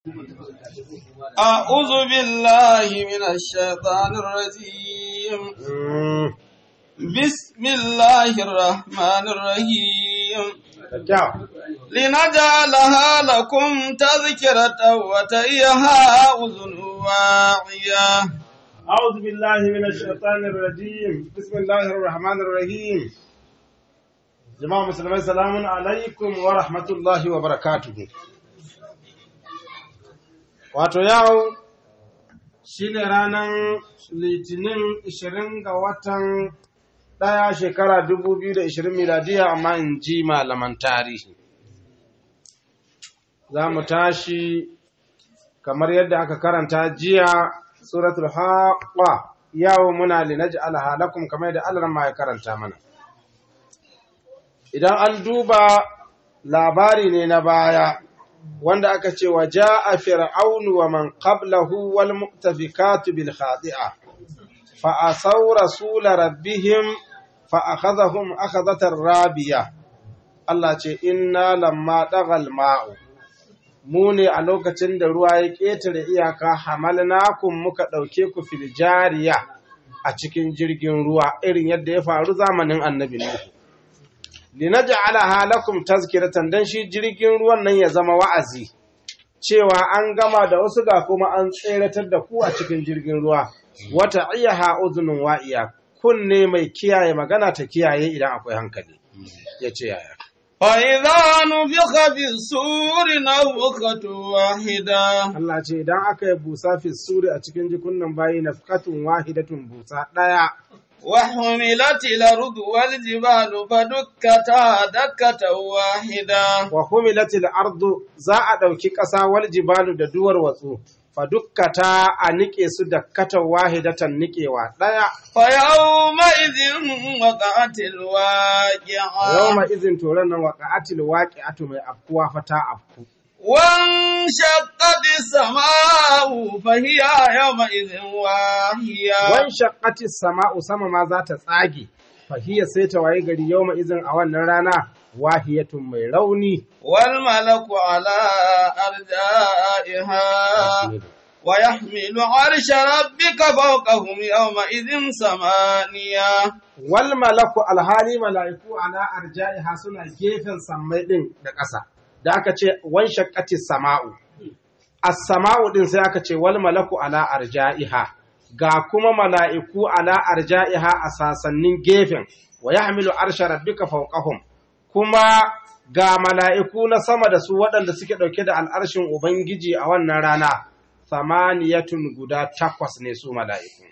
أعوذ بالله من الشيطان الرجيم بسم الله الرحمن الرحيم لنجعلها لكم تذكرة وتيها أذن واعية أعوذ بالله من الشيطان الرجيم بسم الله الرحمن الرحيم جماعة مسلمين سلام عليكم ورحمة الله وبركاته wato yau shi ne ranar litinin 20 ga watan ɗaya shekara 2020 miladiya amma in ji malaman tarihi za mu tashi kamar yadda aka karanta jiya suratul haqqa yau muna linaj'al halakum kamar yadda Allah ma ya karanta mana idan an duba labari ne na baya wanda aka ce wa ja'a fir'aunu wa man qablahu wal mu'tafikatu bil khati'a fa asaw rasul rabbihim fa akhadhahum akhadhatar rabiya Allah ce inna lamma dagal ma'u mu ne a lokacin da ruwa ya ƙetare iyaka hamalnakum muka ɗauke ku fil jariya a cikin jirgin ruwa irin yadda ya faru zamanin annabi Nuhu linaj'alaha lakum tazkiratan dan shi jirgin ruwan nan ya zama wa'azi cewa an gama da wasu ga kuma an tseratar da ku a cikin jirgin ruwa wata iyaha uzunun wa'iya kunne mai kiyaye magana ta kiyaye idan akwai hankali yace yaya فإذا نفخ في السور نفخة واحدة Allah ce idan aka yi busa fi suri a cikin jikunnan bayi nafqatun wahidatun busa ɗaya وحملت الأرض والجبال فدكتا دكة واحدة wa humilatil ardu za a ɗauki ƙasa wal jibalu da duwar watsu fa dukkata a niƙe su da kata wahidatan niƙewa ɗaya فيومئذ وقعت الواقعة yawma izin toron nan waqa'atil waqi'atu mai afkuwa fa ta afku وانشقت السماء فهي يومئذ واهية wan shaqqati sama'u sama ma za ta tsage fa hiya sai ta waye gari yawma izin a wannan rana wahiyatun mai rauni والملك على أرجائها ويحمل عرش ربك فوقهم يومئذ ثمانية wal malaku alhali mala'iku ala arja'iha suna gefen sammai din da ƙasa da aka ce wan shaqqati sama'u as-sama'u din sai aka ce wal malaku ala arja'iha ga kuma mala'iku ala arja'iha a sasannin gefen wa yahmilu arsha rabbika fawqahum kuma ga mala'iku na sama da su waɗanda suke ɗauke da al'arshin ubangiji a wannan rana samaniyatun guda takwas ne su mala'iku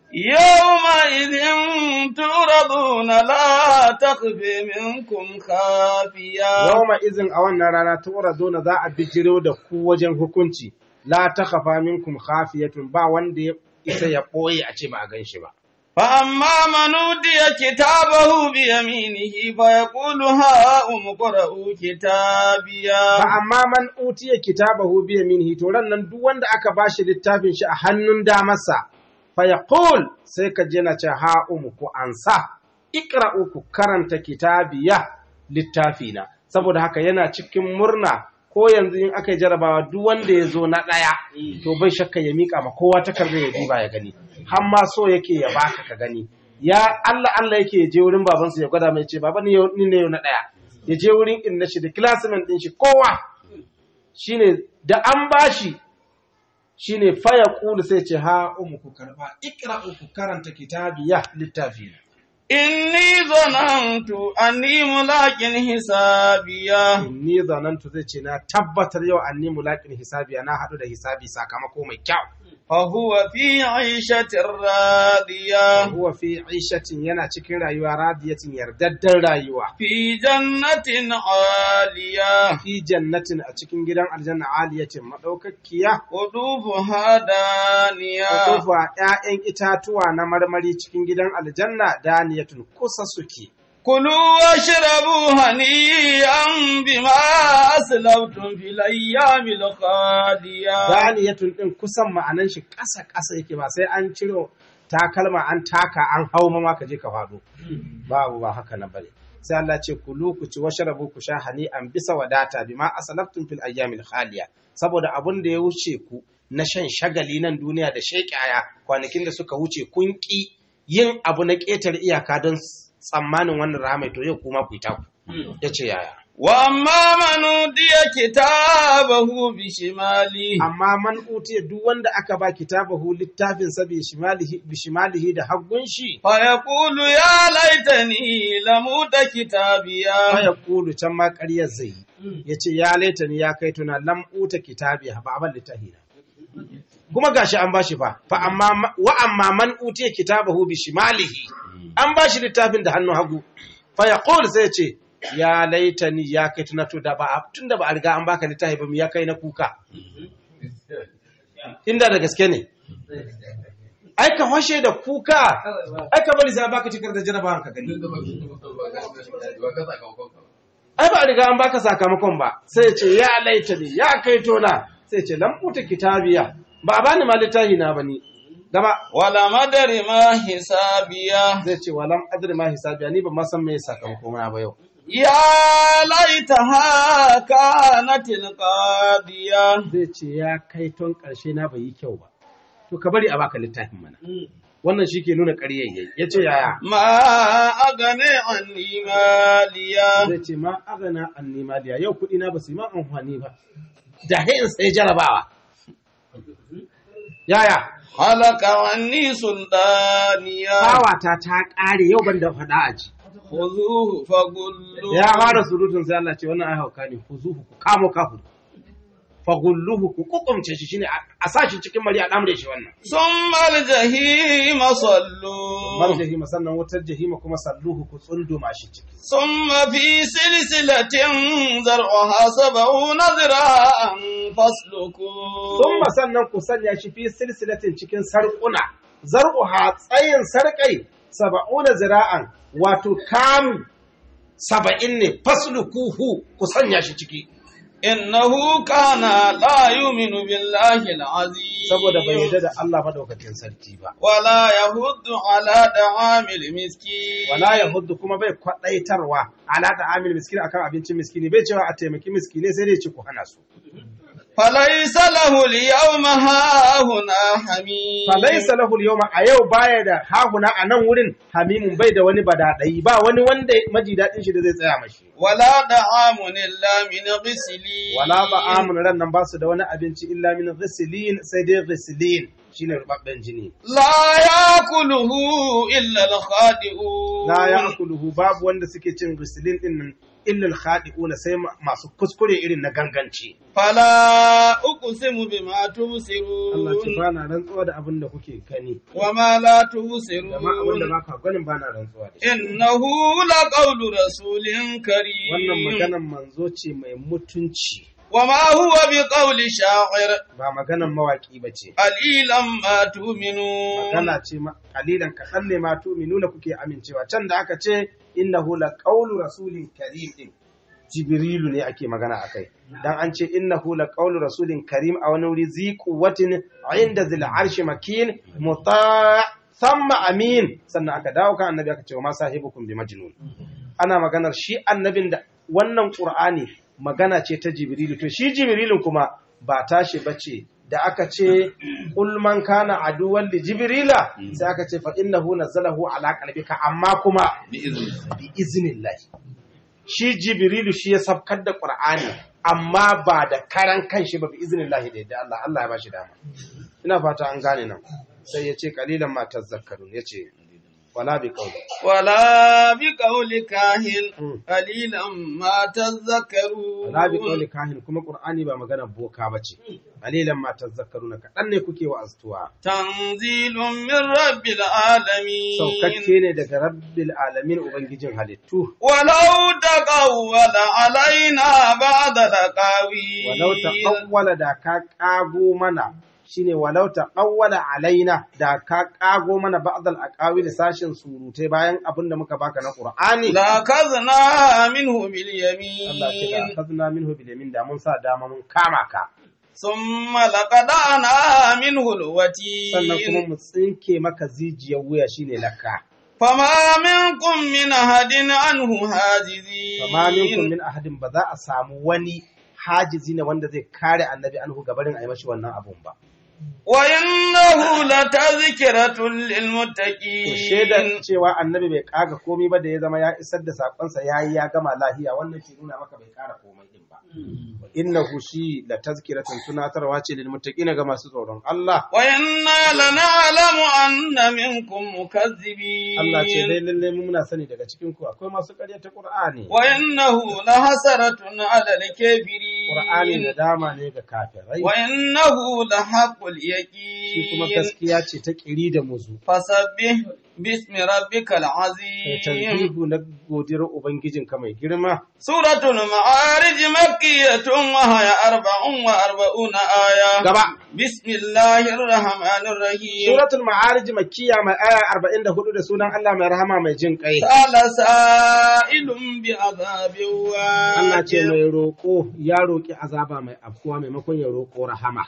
يومئذ تعرضون لا تخفي منكم خافية Yawma izin a wannan rana tura dona za a bijiro da ku wajen hukunci, la ta kafa minkum khafiyatun ba wanda ya isa ya ɓoye a ce ba a gan shi ba. فأما من أوتي كتابه بيمينه فيقول هاؤم اقرءوا كتابيا Ba amma man utiya kitabahu bi yaminihi to ran nan duk wanda aka bashi littafin shi a hannun damarsa fa yaqul sai ka je na ce ha umu ku ansa iqra'u ku karanta kitabiya littafina saboda haka yana cikin murna ko yanzu in aka yi jarabawa duk wanda ya zo na ɗaya to bai shakka ya miƙa ma kowa takardar ya diba ya gani har ma so yake ya baka ka gani ya Allah Allah yake ya je wurin babansa ya gwada mai ce baba ni yau- ni ne yau na ɗaya ya je wurin inna shi da classmate ɗin shi kowa shine da an bashi shine faya kulu sai ce ha umu ku karba ikra'u ku karanta kitabiya littafi إني ظننت أني ملاق حسابيا ni zanantu zai ce na tabbatar yau anni mulakin hisabi na haɗu da hisabi sakamako mai kyau فهو في عيشة راضية huwa fi ishatin yana cikin rayuwa radiyatin yardaddan rayuwa في جنة عالية fi jannatin a cikin gidan aljanna aliyatin madaukakiya قطوفها دانية kofa ƴaƴan itatuwa na marmari cikin gidan aljanna daniyatun kusa suke كلوا واشربوا هنيئا بما أسلفتم في الأيام الخالية daniyatun din kusan ma'anan shi ƙasa ƙasa yake ba sai an ciro takalma an taka an hau ma ka je ka faɗo babu ba haka na bane sai Allah ce kulu ku ci washrabu ku sha hani an bisa wadata bima asalaftum fil ayyamil khaliya saboda abun da ya wuce ku na shan shagali nan duniya da sheƙaya kwanakin da suka wuce kun ƙi yin abu na ƙetare iyaka don tsammanin wannan rahama to yau kuma ku yi taku ya ce yaya وأما من أوتي كتابه بشماله amma man utiya duk wanda aka ba kitabahu littafin sa bi shimalihi bi shimalihi da haggun shi فيقول يا ليتني لموت كتابيا fa yaqulu can ma ƙaryar zai yi yace ya laitani ya kai tuna lam uta kitabi ba aban littafi na kuma gashi an bashi fa fa amma wa amma man utiya kitabahu bi shimalihi an bashi littafin da hannun hagu fa yaqul sai ya ce ya laitani ya kai tuna to da ba tunda ba a riga an baka littafi ba mu ya kai na kuka inda da gaske ne ai ka fashe da kuka ai ka bari sai baka cikar da jarabawan ka gani ai ba a riga an baka sakamakon ba sai ya ce ya laita ne ya kai tona sai ya ce lam uta kitabiya ba a bani ma littafi na bane gaba ولم أدر ما حسابيا zai ce walam adri ma hisabiya ni ba ma san me sakamakon na ba yau يا ليتها كانت القاضية zai ce ya kai ton karshe na bai yi kyau ba to ka bari a baka littafin mana wannan shi ke nuna ƙaryayyayi ya ce yaya ما أغني عني ماليا zai ce ma agana an nimaliya yau kuɗi na ba su yi ma amfani ba da in sai jarabawa yaya هلك عني سلطانيا kawata ta ƙare yau ban da faɗa a ji خذوه فغلوه ya fara surutun sai Allah ce wannan ai hauka ne ku zuhu ku kamo kafu fagulluhu ku kukumce shi shine a- a sa shi cikin mari a damre shi wannan ثم الجحيم صلوا mar jahima sannan wutar jahima kuma salluhu ku tsunduma shi ciki ثم في سلسلة زرعها سبعون ذراعا فاسلكوه Summa sannan ku sanya shi fi silsilatin cikin sarƙuna, zar'uha tsayin sarƙai saba'una zira'an wato kamu saba'in ne faslukuhu ku sanya shi ciki. إنه كان لا يؤمن بالله العظيم Saboda bai yarda da Allah madaukakin sarki ba. ولا يهد على طعام المسكين Wala ya hudu kuma bai kwaɗaitarwa ala da amil miskin akan abincin miskini bai cewa a taimaki miskinai sai dai ci ku hana su. فليس له اليوم هاهنا حميم Falaisa lahu yawma a yau baya da hahuna a nan wurin hamimun bai da wani badadai ba wani wanda maji daɗin shi da zai tsaya mashi. ولا طعام إلا من غسلين wala ba amun ran nan ba su da wani abinci illa min ghisilin sai dai ghisilin shine rubabben jini لا يأكله إلا الخاطئون la ya'kuluhu babu wanda suke cin ghisilin din nan illa al-khadi'una sai ma- masu kuskure irin na ganganci فلا أقسم بما Allah ce تبصرون ba na rantsuwa da abin da kuke gani وما لا da ma abin da تبصرون ba ka ganin ba na rantsuwa da shi إنه لقول رسول wannan كريم maganan manzo ce mai mutunci وما هو بقول شاعر ba maganan mawaki ba ce قليلا ما تؤمنون magana ce ma kalilan kaɗan ne ma tu'minuna kuke amincewa can da aka ce innahu la qawlu rasulin karim din jibrilu ne ake magana akai dan an ce innahu la qawlu rasulin karim a wani wuri zi quwwatin inda zil arshi makin muta thumma amin sannan aka dawo kan annabi aka ce wa ma sahibukum bi majnun ana maganar shi annabin da wannan qur'ani magana ce ta jibrilu to shi jibrilun kuma ba tashi bace da aka ce qul man kana aduwwan li jibrila sai aka ce fa innahu nazzalahu ala qalbika amma kuma bi iznillah shi jibrilu shi ya sabkar da qur'ani amma ba da karan kanshi ba bi iznillah da yadda Allah Allah ya bashi dama ina fata an gane nan sai ya ce qalilan ma tazakkarun yace wala bi qawli ولا بقول كاهن Mm. قليلا ما تذكرون wala bi qawli kahin kuma qur'ani ba magana boka bace qalilan ma tazakkaruna kadan ne kuke wa astuwa تنزيل من رب العالمين saukakke ne daga rabbil alamin ubangijin halittu ولو تقول علينا بعض الأقاويل walau taqawwala da ka kago mana shine walau taqawwala alaina da ka kago mana ba'dal aqawil sashin surutai bayan abin da muka baka na qur'ani لأخذنا منه Allah ce da باليمين akhadna minhu bil yamin da mun sa dama mun kama ka ثم لقطعنا منه sannan kuma الوتين mu tsinke maka zijiyar wuya shine lakka فما منكم من أحد عنه حاجزين fama minkum min ahadin ba za a samu wani hajizi ne wanda zai kare annabi anhu gabarin a yi mashi wannan abun ba وإنه لتذكرة to للمتقين shaidar cewa annabi bai kaga komai ba da ya zama ya isar da sakonsa ya yi ya gama lahiya wannan ke nuna maka bai kara komai din ba innahu shi la tazkiratun tunatarwa ce lil muttaqina ga masu tsoron Allah وإنا لنعلم أن منكم مكذبين Allah ce dai lalle mu muna sani daga cikin ku akwai masu ƙaryata Qur'ani وإنه لحسرة على الكافرين Qur'ani da dama ne ga kafirai وإنه لحق shi kuma اليقين gaskiya ce ta kiri da muzu فسبح باسم ربك kai العظيم tanzihu na godiyar ubangijinka mai girma سورة المعارج مكية وهي أربع وأربعون آية gaba بسم الله الرحمن الرحيم suratul ma'arij makkiya mai aya 44 da sunan Allah mai rahama mai jin kai سأل سائل بعذاب Allah ce واجب mai roƙo ya roƙi azaba mai afkuwa maimakon ya roƙo rahama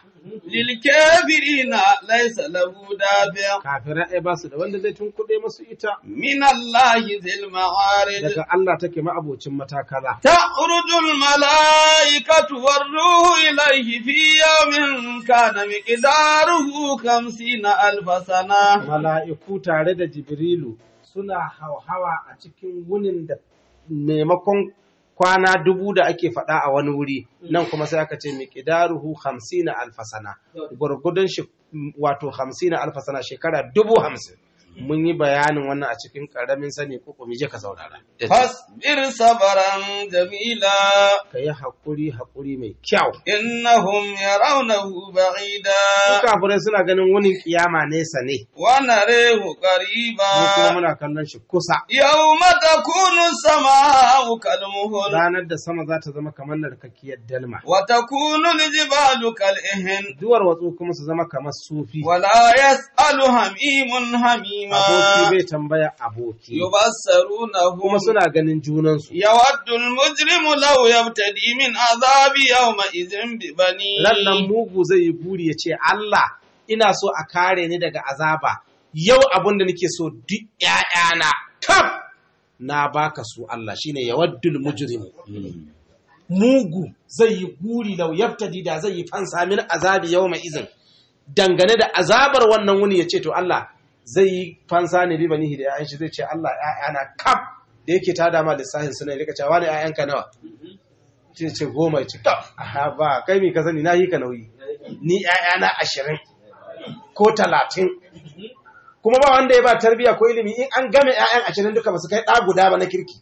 للكافرين ليس له دافع kafirai ai ba su da wanda zai tunkuɗe masu ita من الله ذي المعارج daga Allah take ma'abocin matakala تعرج الملائكة والروح إليه في يوم كان مقداره خمسين ألف سنة mala'iku tare da Jibrilu suna hauhawa a cikin wunin da maimakon kwana dubu da ake faɗa a wani wuri nan kuma sai aka ce miƙidaruhu hamsina alfasana gwargwadon shi wato hamsina alfasana shekara dubu hamsin mun yi bayanin wannan a cikin ƙaramin sani ko kuma je ka saurara فاصبر صبرا جميلا ka yi haƙuri haƙuri mai kyau إنهم يرونه بعيدا Su kafirai suna ganin wunin kiyama nesa ne ونريه mu kuma قريبا muna kallon shi kusa يوم تكون السماء كالمهل ranar da sama za ta zama kamar narkakkiyar dalma وتكون الجبال كالإهن duwar watsu kuma su zama kamar sufi ولا يسأل هميم حميما aboki bai tambaya aboki يبصرونهم kuma suna ganin junansu يود المجرم لو يبتدي من عذاب يومئذ ببنيه rannan mugu zai yi buri ya ce Allah ina so a kare ni daga azaba yau abin da nake so duk ‘ya'yana kaf na baka su Allah shine yawaddul mujrimu mugu zai yi buri lau yaftadi da zai yi fansa min azabi yau mai izin dangane da azabar wannan wuni ya ce to Allah zai yi fansa ne riba nihi da ‘ya'yan shi zai ce Allah ‘ya'yana kaf da yake ta dama lissafin suna rika cewa ne ‘ya'yanka nawa sai ce goma ya ce ka aha ba kai mi ka sani na yi ka nauyi ni ‘ya'yana ashirin ko talatin kuma ba wanda ya ba tarbiya ko ilimi in an game ‘ya'yan ashirin duka ba su kai ɗa guda ba na kirki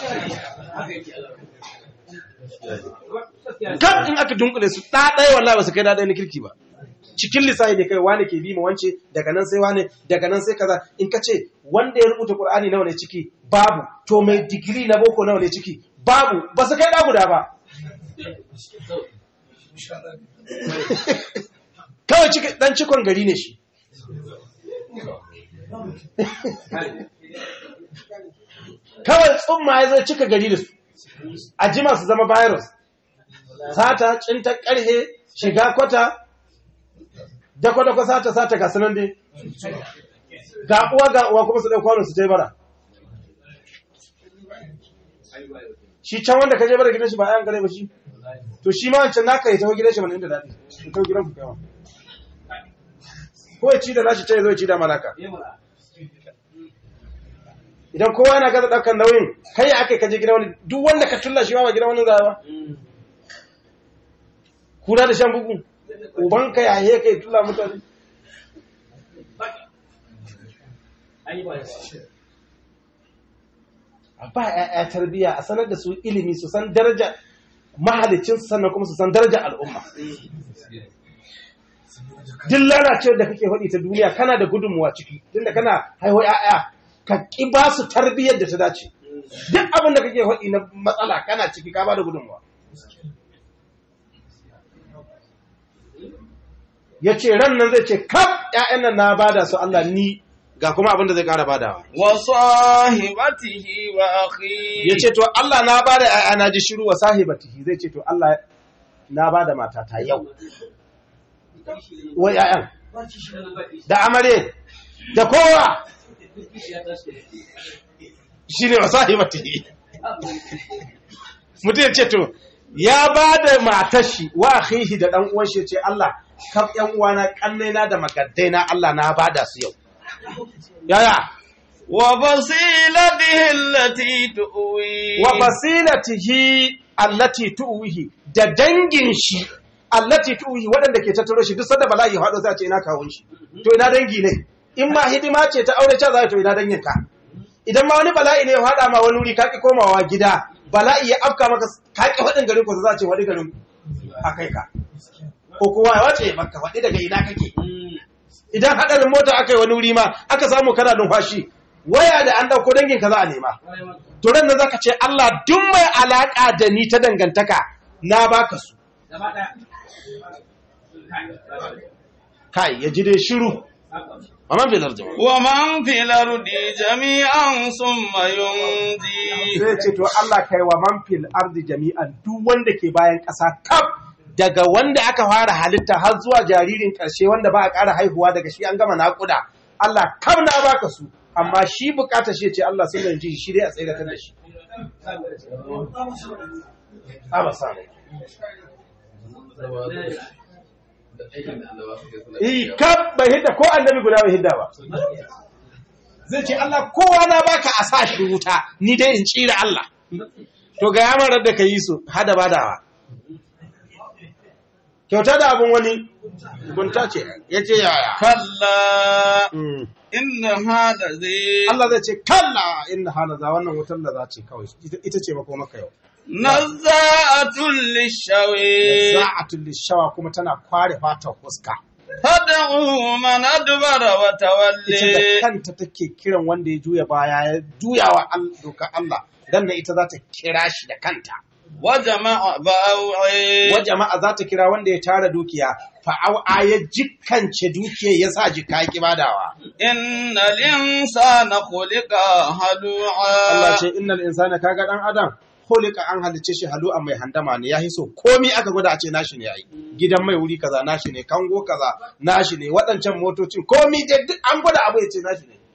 kan in aka dunkule su ɗa ɗaya wallahi ba su kai ɗa ɗaya na kirki ba cikin lissafi ne kai wane ke bi ma wance daga nan sai wane daga nan sai kaza in ka ce wanda ya rubuta Qur'ani nawa ne ciki babu to mai digiri na boko nawa ne ciki babu ba su kai ɗa guda ba kawai ciki dan cikon gari ne shi kawai tsumma ya zai cika gari da su a jima su zama virus sata cinta karhe shiga kwata dakwa-dakwa sata sata ga sanan dai ga uwa ga uwa kuma su ɗan kwano su je bara shi can wanda ka je bara gidan shi ba ayan gare ba shi to shi ma wancan naka ya taho gidan shi mana inda daɗi ya taho gidan ku kama ko ya ci da nashi ce zo ya ci da malaka idan kowa yana gaza ɗaukar nauyin kai ya aka kaje gidan wani duk wanda ka tulla shi ma ba gidan wani zaba kura da shan bugu ubanka ya yi kai tulla mutane a ba ‘ya'ya tarbiyya a sanar da su ilimi su san daraja mahalicin sannan kuma su san daraja al'umma duk lalacewar da kake faɗi ta duniya kana da gudunmuwa ciki tunda kana haihuwa ‘ya'ya ka ƙi ba su tarbiyyar da ta dace duk abin da kake faɗi na matsala kana ciki ka ba da gudunmuwa ya ce ran nan zai ce kaf ‘ya'yan nan na bada su Allah ni ga kuma abin da zai ƙara badawa wa sahibatihi wa akhi ya ce to Allah na bada ‘ya'ya na ji shiru wa sahibatihi zai ce to Allah na bada matata yau wa ‘ya'yan da amare da kowa shi ne wasahibatihi mutum ya ce to ya ba da matar shi wa akhihi da dan uwan shi ya ce Allah kaf yan uwana kannaina da magaddaina Allah na bada su yau yaya وفصيلته التي تؤوي wa basilatihi allati tuwihi da dangin shi allati tuwihi waɗanda ke tattaro shi duk sanda bala'i haɗo sai a ce ina kawun shi to ina dangi ne in ma hidima ce ta aure ce za to ina dangin ka idan ma wani bala'i ne ya haɗa ma wani wuri ka ki komawa gida bala'i ya afka maka ka ki faɗin garin ku za a ce wani garin ku a kai ka ko kowa ya wace maka faɗi daga ina kake idan haɗarin mota aka yi wani wuri ma aka samu kana numfashi waya da an ɗauko dangin ka za a nema to ran nan zaka ce Allah duk mai alaka da ni ta dangantaka na baka su kai ya ji dai shiru amma bai larjama ومن في الأرض جميعا ثم ينجي sai ce to Allah kai wa man fil ardi jami'an duk wanda ke bayan ƙasa kaf daga wanda aka fara halitta har zuwa jaririn ƙarshe wanda ba a ƙara haihuwa daga shi an gama naƙuda Allah kam na baka su amma shi bukata shi ce Allah sun yanci shi dai a tsaye da shi Aba samu. Eh, kaf bai hidda ko annabi guda bai hidda ba. Zai ce Allah kowa na baka a sa shi wuta, ni dai in tsira Allah. To ga yamarar da ka yi su, hada badawa. Kyauta da abin wani, gunta ce, ya ce yaya. كلا Mm. إنها لذي Allah zai ce, kalla inna halaza wannan wutar da za ce kawai, ita ita ce mako maka yau. نزاعة للشوي Za'atul lishawa kuma tana kware fatar fuska. تدعو من أدبر ita da وتولي kanta take kiran wanda ya juya baya ya juya wa al- dokar Allah dan da ita za ta kira shi da kanta وجمع بأوعي wa jama'a za ta kira wanda ya tara dukiya fa'au'a ya jikkance dukiya ya sa jika ya badawa إن الإنسان خلق Allah هلوعا ce innal insana kaga dan adam khuliqa an halice shi halu'a mai handama ne ya hiso komi aka gwada a ce nashi ne yayi gidan mai wuri kaza nashi ne kango kaza nashi ne waɗancan motocin komi dai duk an gwada abu ya ce nashi ne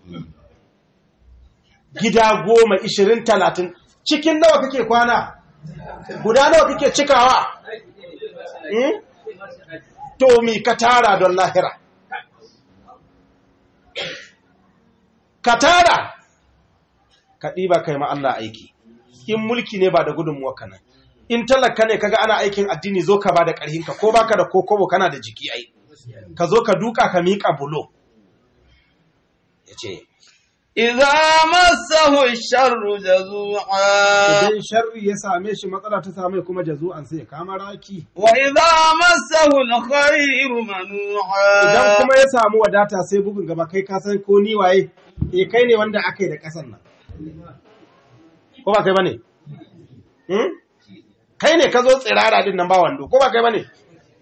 gida goma ishirin talatin cikin nawa kake kwana guda nawa kake cikawa Hmm? to mi ka tara don lahira ka tara ka ɗiba kai ma Allah aiki in mulki ne ba da gudunmuwa ka nan in talaka ne kaga ana aikin addini zo ka ba da ƙarhinka ko baka da kokobo kana da jiki ai ka zo ka duka ka miƙa bulo ya ce إذا مسه الشر جزوعا idan sharri ya same shi matsala ta same kuma jazu'an sai ya kama raki وإذا مسه الخير idan منوعا kuma ya samu wadata sai bugun gaba kai ka san ko ni waye eh kai ne wanda aka yi da ƙasan nan ko ba kai bane hmm? kai ne ka zo tsirara din nan ba wando ko ba kai bane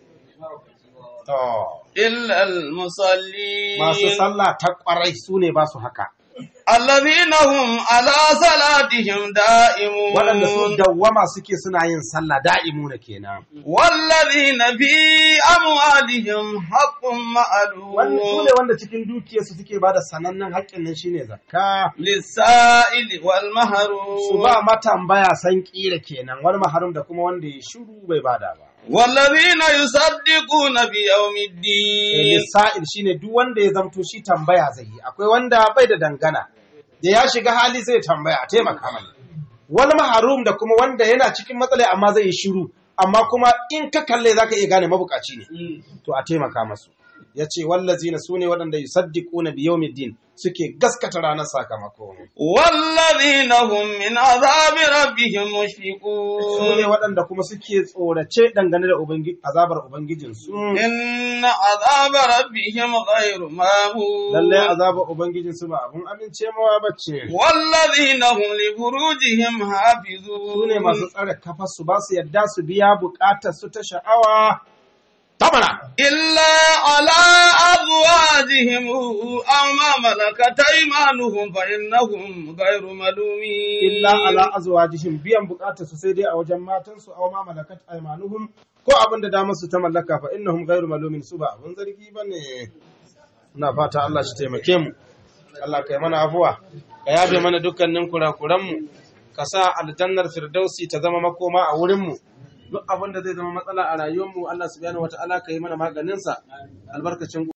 to إلا المصلين masu sallah ta kwarai su ne ba su haka الذين هم على صلاتهم دائمون waɗanda su dawwama suke suna yin sallah da'imu na kenan والذين في أموالهم حق wanda su ne معلوم wanda cikin dukiyarsu suke ba da sanannen haƙƙin nan shine zakka للسائل su والمحروم ba matambaya san kila kenan wani maharum da kuma wanda ya shiru bai bada ba والذين يصدقون بيوم الدين lissa'il shine duk wanda ya zamto shi tambaya zai yi akwai wanda bai da dangana da ya shiga hali zai tambaya a taimaka mai wani maharum da kuma wanda yana cikin matsala amma zai yi shiru amma kuma in ka kalle zaka iya gane mabukaci ne to a taimaka masu ya ce wallazina su ne waɗanda yusaddiquna bi yawmiddin suke gaskata ranar sakamako والذين هم من عذاب ربهم su ne مشفقون waɗanda kuma suke tsorace dangane da ubangi- azabar ubangijinsu إن عذاب ربهم غير مامون lallai azabar ubangijinsu ba abun amincewa bace والذين هم لفروجهم su حافظون ne masu tsare kafarsu ba su yadda su biya bukatar su ta sha'awa tamana إلا على أزواجهم أو ما ملكت أيمانهم فإنهم غير ملومين illa ala azwajihim biyan bukatar su sai dai a wajen matansu aw ma malakat aymanuhum ko abin da damar su ta mallaka fa innahum ghairu malumin su ba abun zargi bane ina fata Allah shi taimake mu Allah kai mana afuwa ka yabe mana dukkanin kurakuranmu ka sa aljannar firdausi ta zama makoma a wurinmu duk abin da zai zama matsala a rayuwarmu Allah subhanahu wataala ka yi mana maganinsa albarkacin